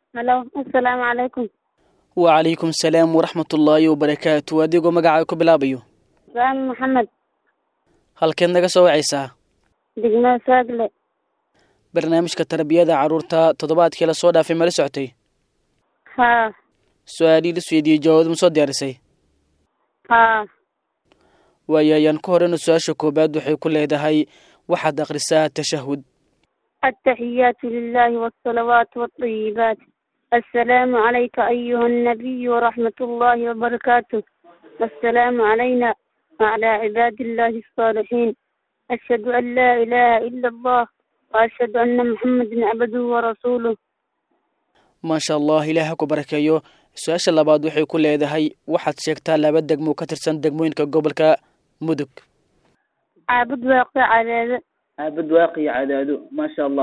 halo assalaamu calaykum wacalaykum salaam waraxmat ullaahi wabarakaatu adigoo magacaa ku bilaabayo saami maxamed halkeed naga soo wacaysaa degmada saagle barnaamijka tarbiyada carruurta toddobaadkii la soo dhaafay mala socotay haa su-aalii la isweydiiyey jawaabad ma soo diyaarisay haa waayo ayaan ka horeyna su-aasha koowaad waxay ku leedahay waxaad akhrisaa tashahud التحيات لله والصلوات والطيبات السلام عليك أيها النبي ورحمة الله وبركاته السلام علينا وعلى عباد الله الصالحين أشهد أن لا إله إلا الله وأشهد أن محمدا عبده ورسوله maasha allah ilaah ha ku barakeeyo su-aasha labaad waxay ku leedahay waxaad sheegtaa laba degmo ka tirsan degmooyinka gobolka mudug عابد واقع على aabad waaqi cadaado maasha allah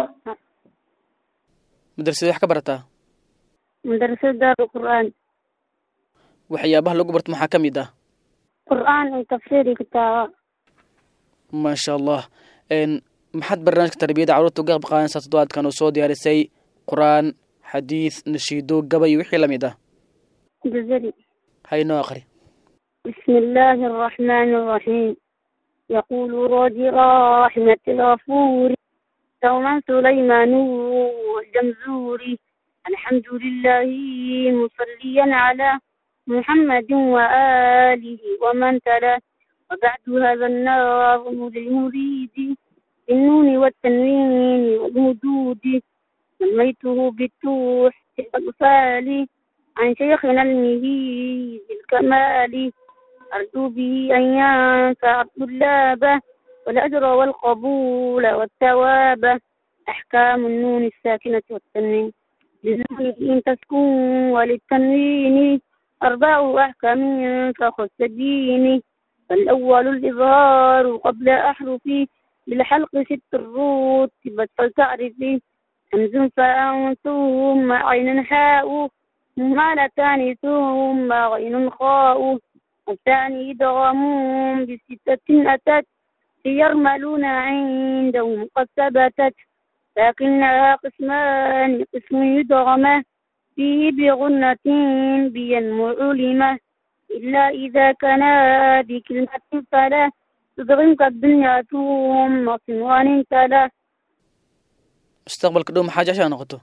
madrasada wax ka barataa مدرسة دار القرآن waxyaabaha lagu barto maxaa ka mid ah قرآن تفسير كتاب maasha allah n maxaad barnaamijka tarbiyada carruurta uga qayb qaadanaysaa toddobaadkan oo soo diyaarisay qur-aan xadiid nashiido gabay iyo wixii la mid ah جزري haynoo aqri بسم الله الرحمن الرحيم يقول راجي رحمة الغفور دوما سليمان والجمزوري الحمد لله مصليا على محمد وآله ومن تلا وبعد هذا النظم للمريد بالنون والتنوين والمدود سميته بالتوح الأطفال عن شيخنا المهيد الكمال أرجو به أن ينفع الطلاب والأجر والقبول والثواب أحكام النون الساكنة والتنوين للنون إن تسكن وللتنوين أربع أحكام فخص الدين فالأول الإظهار قبل أحرفي بالحلق ست الرتبة فلتعرفي همز فاء ثم عين حاء مهملتان ثم غين خاء الثاني إدغام بستة أتت يرملون عندهم قد ثبتت لكنها قسمان قسم يدغم فيه بغنة بينمو علمة إلا إذا كان بكلمة فلا تدغمك الدنيا ثم صنوان تلا mustaqbalka dhow maxaa jeceshaa noqoto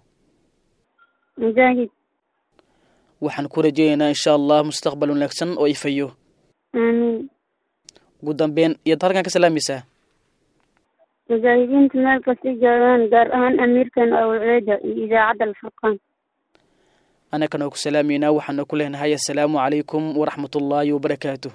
مجاهد waxaan ku rajeynaynaa insha allah mustaqbal wanaagsan oo ifayo آمين ugu dambeyn iyaad halkan ka salaamaysaa مجاهدين مال كسي جوان دار أهان أمير كان أو عيدة إذا عدى الفرقان anakana ku salaamaynaa waxaana ku leenahay assalaamu calaykum waraxmat ullaahi wabarakaatuh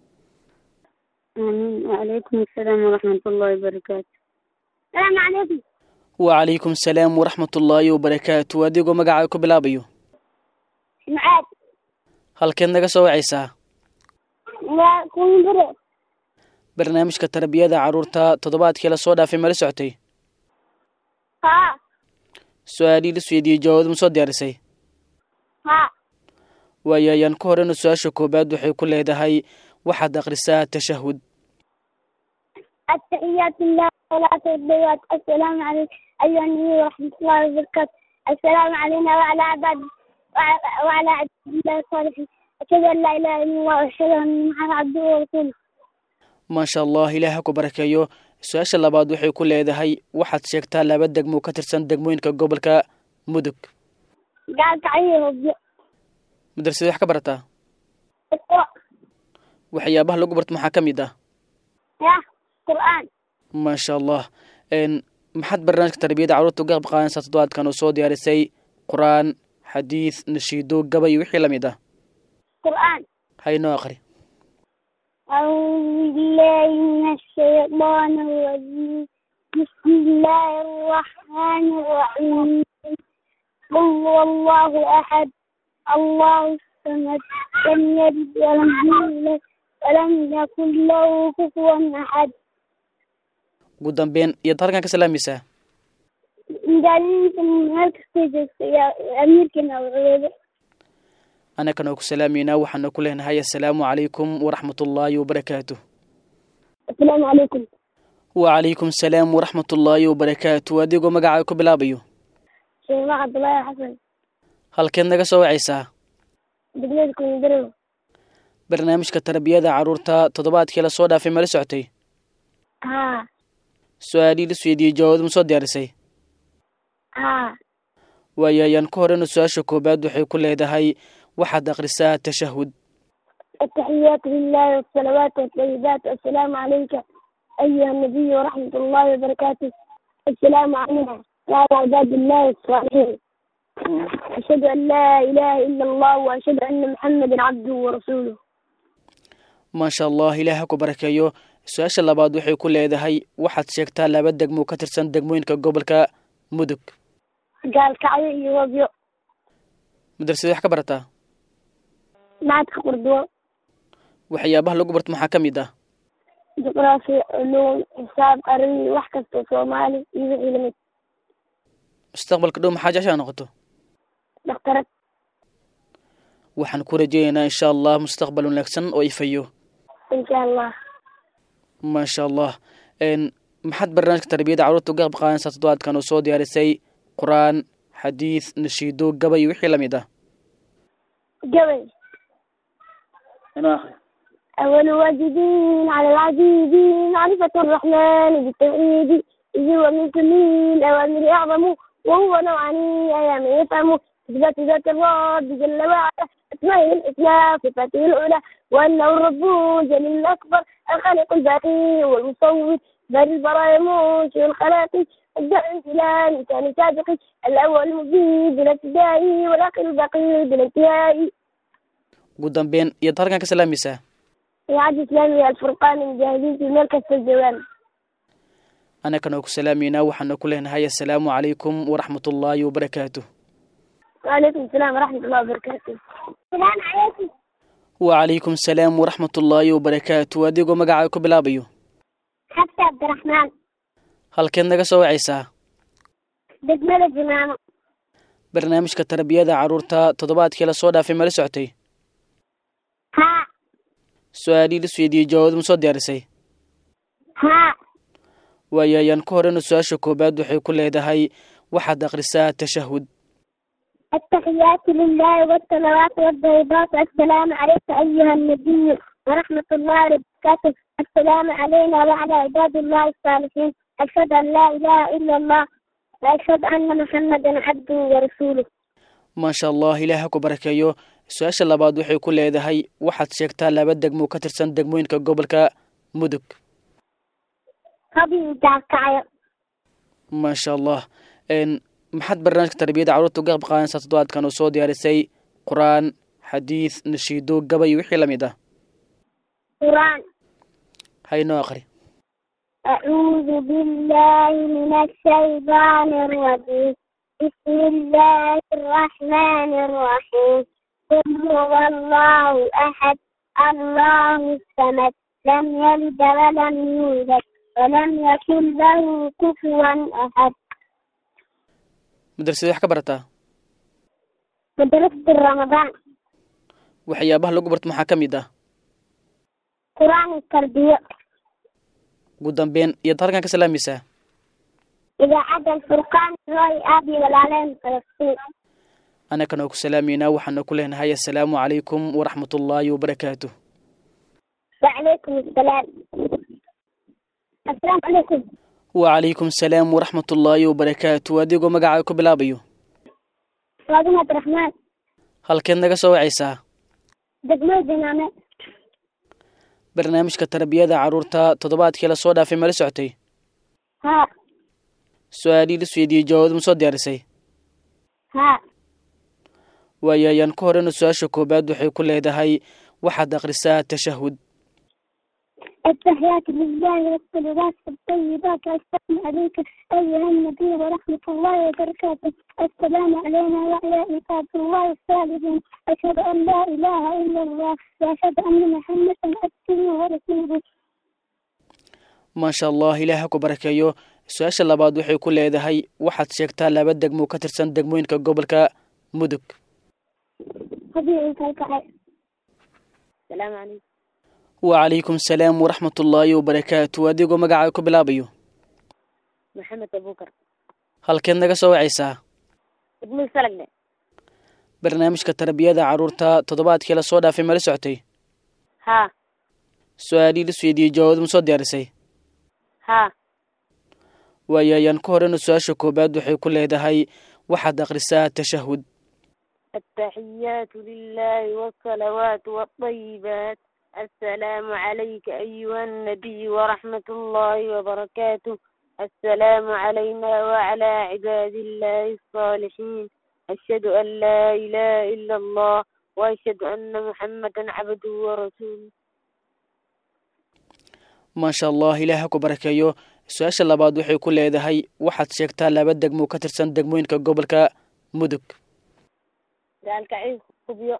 آمين وعليكم السلام ورحمة الله وبركاته السلام عليكم wacalaykum salaam waraxmat ullaahi wabarakaatu adigoo magacaa ku bilaabayo معاد halkeed naga soo wacaysaa وكون برو barnaamijka tarbiyada carruurta toddobaadkii la soo dhaafay mala socotay ها su-aalii la isweydiiyey jawaabad ma soo diyaarisay ها waayo ayaan ka horeyna su-aasha koowaad waxay ku leedahay waxaad akhrisaa tashahud التحيات لله والصلاة والصلوات السلام عليكم أيها النبي ورحمة الله وبركاته السلام علينا وعلى عباد وعلى وعلى عباد الله الصالحين أشهد أن لا إله إلا الله وأشهد أن محمدا عبده ورسوله maasha allah ilaah ha ku barakeeyo su-aasha labaad waxay ku leedahay waxaad sheegtaa laba degmo ka tirsan degmooyinka gobolka mudug قال تعيه وبيع madrasada wax ka barataa اقرأ waxyaabaha lagu barto maxaa ka mid ah يا قرآن maasha allah n maxaad barnaamijka tarbiyada carruurta uga qayb qaadanaysaa toddobaadkan oo soo diyaarisay qur-aan xadiid nashiido gabay iyo wixii la mid ah قرآن haynoo aqri أعوذ بالله من الشيطان الرجيم بسم الله الرحمن الرحيم قل هو الله أحد الله الصمد لم يلد ولم يولد ولم يكن له كفوا أحد ugu dambeyn iyaad halkan ka salaamaysaa مجالين هلك ستيجز يا أمير كنا وعيد anakana oo ku salaamaynaa waxaana ku leenahay assalaamu calaykum waraxmat ullaahi wabarakaatuh السلام عليكم wacalaykum salaam waraxmat ullaahi wabarakaatu adigoo magacaa ku bilaabayo شيخ عبد الله حسن halkeed naga soo wacaysaa degmada kundarow barnaamijka tarbiyada carruurta toddobaadkii la soo dhaafay mala socotay haa su-aalihii la isweydiiyey jawaabad ma soo diyaarisay haa waayo ayaan ku horeyna su-aasha koowaad waxay ku leedahay waxaad akhrisaa tashahud التحيات لله والصلوات والطيبات والسلام عليك أيها النبي ورحمة الله وبركاته السلام علينا وعلى عباد الله الصالحين أشهد أن لا إله إلا الله وأشهد أن محمدا عبده ورسوله maasha allah ilaah ha ku barakeeyo su-aasha labaad waxay ku leedahay waxaad sheegtaa laba degmo ka tirsan degmooyinka gobolka mudug قال كعية يوبيو madrasada wax ka barataa معك قردوة waxyaabaha lagu barto maxaa ka mid ah جغرافيا علوم حساب قرني وحكة صومالي يوحي لمد mustaqbalka dhow maxaa jeceshaa noqoto دكتورة waxaan ku rajeynaynaa insha allah mustaqbal wanaagsan oo ifayo إن شاء الله maasha allah n maxaad barnaamijka tarbiyada carruurta uga qayb qaadanaysaa toddobaadkan oo soo diyaarisay qur-aan xadiid nashiido gabay iyo wixii lamid ah قبل أول واجبين على العزيز معرفة الرحمن بالتوحيد إذ هو من كل الأوامر أعظم وهو نوعان أيام يفهم إثبات ذات الرب جل وعلا أسمائه الحسنى صفاته العلى وأنه الرب جل الأكبر الخالق الباقي والمصور بل البرايا منشئ الخلاق الداعي إلى لسان سابق الأول المبين بلا ابتداء والآخر الباقي بلا انتهاء ugu dambeyn iyaad halkan ka salaamaysaa إعادة إسلامي الفرقان المجاهدين في مركز الجوان anakana ku salaameynaa waxaana ku leenahay assalaamu calaykum waraxmat ullaahi wabarakaatuh وعليكم السلام ورحمة الله وبركاته السلام عليكم wacalaykum asalaam waraxmat ullaahi wabarakaatu adigoo magacaa ku bilaabayo حتى عبد الرحمن halkeed naga soo wacaysaa دجملة جمامة barnaamijka tarbiyada carruurta toddobaadkii la soo dhaafay mala socotay ها su-aalihii la isweydiiyey jawaabad ma soo diyaarisay ها waayo ayaan ku horeyna su-aasha koowaad waxay ku leedahay waxaad akhrisaa tashahud التحيات لله والصلوات والطيبات السلام عليك أيها النبي ورحمة الله وبركاته السلام علينا وعلى عباد الله الصالحين أشهد أن لا إله إلا الله وأشهد أن محمدا عبده ورسوله maasha allah ilaah ha ku barakeeyo su-aasha labaad waxay ku leedahay waxaad sheegtaa laba degmo ka tirsan degmooyinka gobolka mudug هذه كعية maasha allah n maxaad barnaamijka tarbiyada carruurta uga qayb qaadanaysaa toddobaadkan oo soo diyaarisay qur-aan xadiid nashiido gabay iyo wixii lamid ah قرآن haynoo aqri أعوذ بالله من الشيطان الرجيم بسم الله الرحمن الرحيم قل هو الله أحد الله الصمد لم يلد ولم يولد ولم يكن له كفوا أحد madrasada wax ka barataa مدرسة رمضان waxyaabaha lagu barto maxaa ka mid ah قرآن التربية ugu dambeyn iyaad halkan ka salaamaysaa إذا عدا الفرقان رأي أبي والعلم فلسطين anakana ku salaameynaa waxaana ku leenahay assalaamu calaykum waraxmat ullaahi wabarakaatuh وعليكم السلام السلام عليكم wacalaykum asalaam waraxmat ullaahi wabarakaatu adigoo magacaa ku bilaabayo فاطمة عبد الرحمن halkeed naga soo wacaysaa دقمة جنامة barnaamijka tarbiyada carruurta toddobaadkii la soo dhaafay mala socotay ها su-aalihii la isweydiiyey jawaabad ma soo diyaarisay ها waayo ayaan ku horeyna su-aasha koowaad waxay ku leedahay waxaad akhrisaa tashahud التحيات لله والصلوات الطيبات السلام عليك أيها النبي ورحمة الله وبركاته السلام علينا وعلى عباد الله الصالحين أشهد أن لا إله إلا الله وأشهد أن محمدا عبده ورسوله maasha allah ilaah ha ku barakeeyo su-aasha labaad waxay ku leedahay waxaad sheegtaa laba degmo ka tirsan degmooyinka gobolka mudug هذه الكعكة السلام عليكم wacalaykum asalaam waraxmat ullaahi wabarakaatu adigoo magacaa ku bilaabayo محمد أبو بكر halkeed naga soo wacaysaa ابن سلقنا barnaamijka tarbiyada carruurta toddobaadkii lasoo dhaafay mala socotay haa su-aalihii lisweydiiyey jawaabad ma soo diyaarisay haa waayo ayaan ka horeyna su-aasha koobaad waxay ku leedahay waxaad akhrisaa tashahud التحيات لله والصلوات والطيبات السلام عليك أيها النبي ورحمة الله وبركاته السلام علينا وعلى عباد الله الصالحين أشهد أن لا إله إلا الله وأشهد أن محمدا عبده ورسوله maasha allah ilaah ha ku barakeeyo su-aasha labaad waxay ku leedahay waxaad sheegtaa laba degmo ka tirsan degmooyinka gobolka mudug daalka ciid kubyo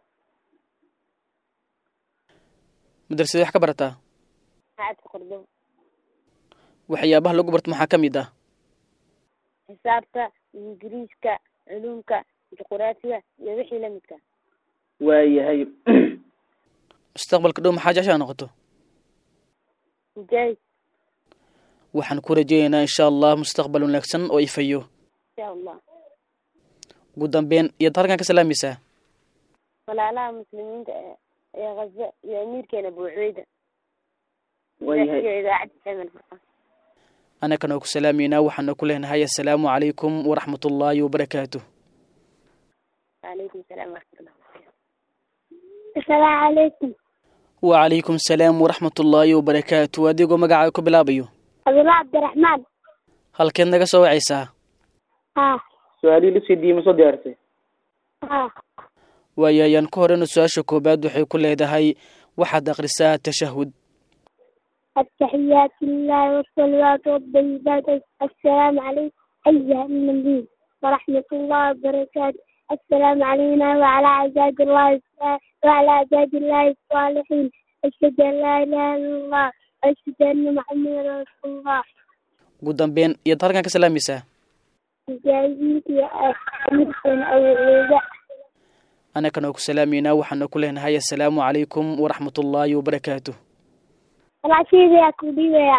madrasada wax ka barataa macadka qurdow waxyaabaha lagu barto maxaa ka mid ah xisaabta ingiriiska culumka juquraafiga iyo wixii la midka waayahay mustaqbalka dhow maxaa jeceshaa noqoto mujaahid waxaan ku rajeynaynaa insha allah mustaqbal wanaagsan oo ifayo insha allah ugu dambeyn iyaad halkan ka salaamaysaa walaalaha muslimiinta ee ee khaza iyo amiirkeena buucweyda waayahay iyo idaacadda xemen furqan annagana oo ku salaameynaa waxaana ku leenahay assalaamu calaykum waraxmat ullaahi wabarakaatuh وعليكم السلام ورحمة الله السلام عليكم wacalaykum salaam waraxmat ullaahi wabarakaatu adigoo magacaa ku bilaabayo عبد الله عبد الرحمن halkeed naga soo wacaysaa ها su-aalihii lisweydiiyey ma soo diyaarisay ها waayo ayaan ka horeyna su-aasha koobaad waxay ku leedahay waxaad akhrisaa tashahud التحيات لله والصلوات والطيبات السلام عليكم أيها النبي ورحمة الله وبركاته السلام علينا وعلى عباد الله وعلى عباد الله الصالحين أشهد أن لا إله إلا الله وأشهد أن محمدا رسول الله ugu dambeyn iyaad halkan ka salaamaysaa مجاهدين أمركم أو عيدا annagana oo ku salaameynaa waxaana ku leenahay assalaamu calaykum waraxmat ullaahi wabarakaatuh العشيرة يا كودية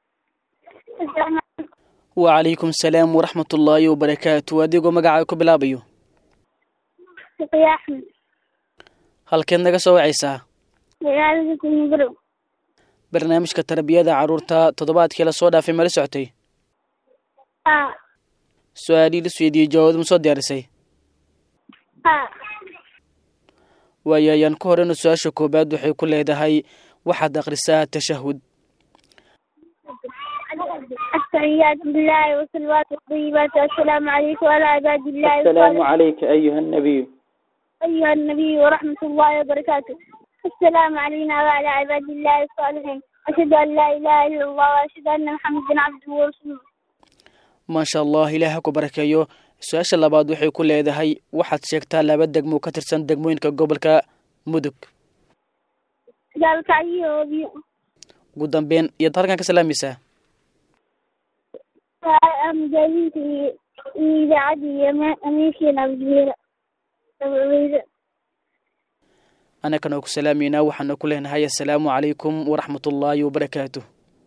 wacalaykum salaam waraxmat ullaahi wabarakaatu adigoo magacaa ku bilaabayo يا أحمد halkeed naga soo wacaysaa magaalada mudrow barnaamijka tarbiyada carruurta toddobaadkii lasoo dhaafay mala socotay haa su-aalihii lisweydiiyey jawaabad ma soo diyaarisay haa waayo ayaan ka horeyna su-aasha koobaad waxay ku leedahay waxaad akhrisaa tashahud التحيات بالله والصلوات والطيبات السلام عليكم وعلى عباد الله الصالحين calayka ayuha nabiyu أيها النبي ورحمة الله وبركاته السلام علينا وعلى عباد الله الصالحين أشهد أن لا إله إلا الله وأشهد أن محمدا عبده ورسوله maasha allah ilaah ha ku barakeeyo su-aasha labaad waxay ku leedahay waxaad sheegtaa laba degmo ka tirsan degmooyinka gobolka mudug ذلك أيها ugu dambeyn iyaad halkan ka salaamaysaa مجاهدين في إذاعة أمريكا أبو جبيرة أبو عبيدة annagana oo ku salaameynaa waxaana ku leenahay assalaamu calaykum waraxmat ullaahi wabarakaatuh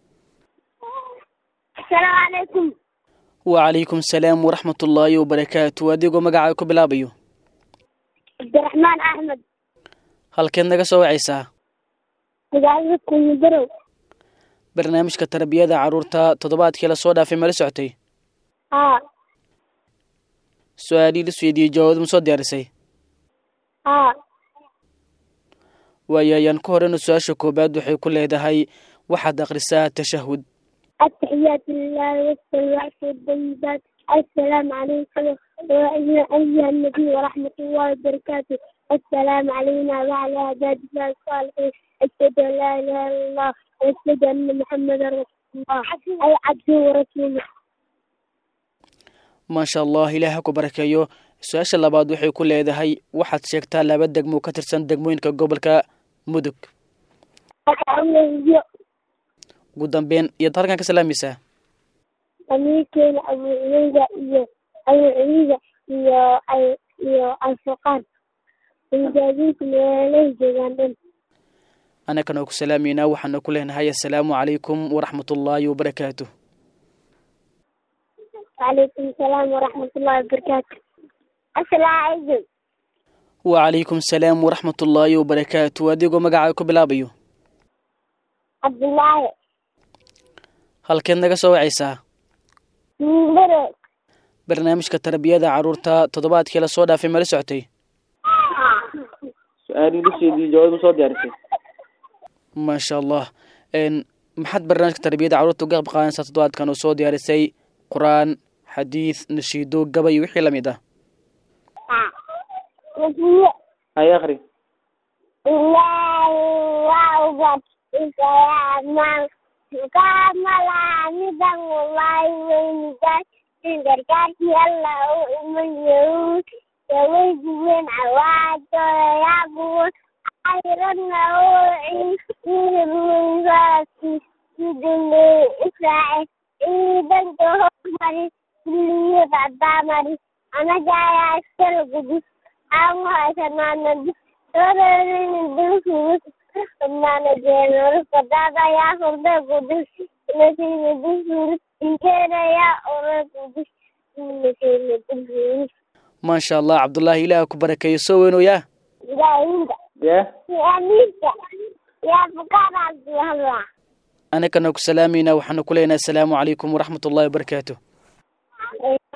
السلام عليكم wacalaykum salaam waraxmat ullaahi wabarakaatu adigoo magacaa ku bilaabayo عبد الرحمن أحمد halkeed naga soo wacaysaa magaalada mudrow barnaamijka tarbiyada carruurta toddobaadkii lasoo dhaafay mala socotay haa su-aalihii lisweydiiyey jawaabad ma soo diyaarisay haa waayo ayaan ka horeyna su-aasha koobaad waxay ku leedahay waxaad akhrisaa tashahud التحيات لله والصلوات والطيبات السلام عليكم وأيها أيها النبي ورحمة الله وبركاته السلام علينا وعلى عباد الله الصالحين أشهد أن لا إله إلا الله وأشهد أن محمدا رسول الله أي عبده ورسوله maasha allah ilaah ha ku barakeeyo su-aasha labaad waxay ku leedahay waxaad sheegtaa laba degmo ka tirsan degmooyinka gobolka mudug أبو ugu dambeyn iyaad halkan ka salaamaysaa أمريكا أبو عبيدة iyo أبو عبيدة iyo iyo الفقان مجاهدين meelahay joogaan dhan annagana oo ku salaameynaa waxaana ku leenahay assalaamu calaykum waraxmat ullaahi wabarakaatuh وعليكم السلام ورحمة الله وبركاته السلام عليكم wacalaykum salaam waraxmat ullaahi wabarakaatu adigoo magacaa ku bilaabayo cabdulaahi halkeed naga soo wacaysaa mindiro barnaamijka tarbiyada carruurta toddobaadkii lasoo dhaafay mala socotay su-aalii dusheedii jawaab ma soo diyaarisay maasha allah n maxaad barnaamijka tarbiyada carruurta uga qayb qaadanaysaa toddobaadkan oo soo diyaarisay qur-aan xadiid nashiido gabay iyo wixii lamid ah nasiye hay akri ilaahi waa ubad isayaamaan kaamalaamidan wallaahi weynigaas in gargaarkii alla u iman yahuud yaweydigeen cawaadooda yaabuun ayradna uuciiruweysaasi siduley israaciil ciidanka hormari kulliyad cadaamari anaga ayaa iskala gudis aan haysanaanadi soororinin dulfurus naana jeenorka daadayaa hurda gudis nasina dulfurus inkeerayaa ora gudis nasina dulfurus maasha allah cabdullaahi ilaah ku barakeeyo soo weynooyaa ilaahinda ya amiinka yaa bukaana abdulhalwa anakana ku salaamayna waxaanu ku leenahay asalaamu calaykum waraxmat ullahi wabarakaatu